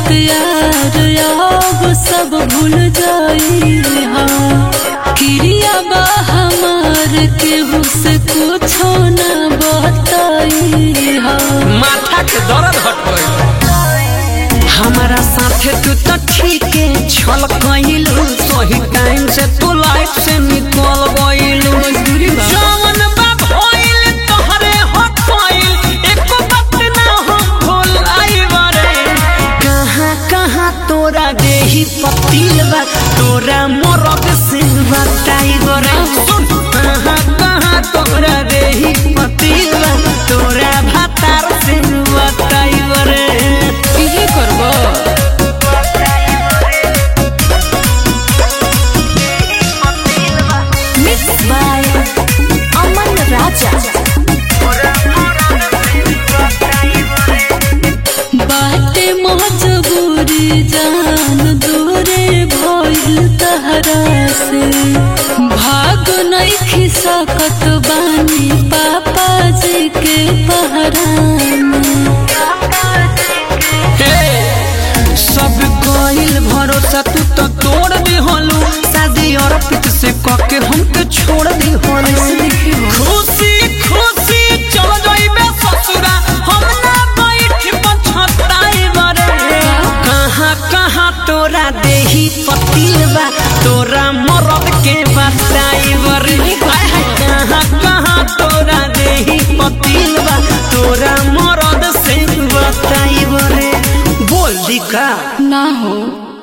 प्यार अब सब भूल जाई हाँ क्रिया बा हमार केहू से कुछो न बताई हाँ माथा के दर्द हट गइल हमारा साथे तू तो ठीक है छल कइलू सही टाइम से तू लाइफ से निकल गइलू मजबूरी बा। जवन बा भइल तोहरे हट गइल एको बात ना हो भुलाई बरे कहाँ कहाँ तोरा देही पतिल बा तोरा मोरब से बताई बरे सुन कहाँ कहाँ तोरा देही पतिल बा तोरा भातार से बताई बरे इहे करबो Mixed by Aman Raja. बाटे मजबूरी जान दूरे भइल तहरा से भाग नहीं सकत बानी पापा जी के पहरा में हे, सब कइल भरोसा तू तो तोड़ दी होलू शादी और पित से कके हमके छोड़ दी होलू खुशी खुशी चल जाइबे ससुरा हम ना बैठ पछताई बरे कहाँ कहाँ तोरा देही पतिल बा तोरा मरद के बताई बरे हाय हाय कहाँ कहाँ तोरा देही पतिल बा तोरा मरद से बताई बरे बोल दी का ना हो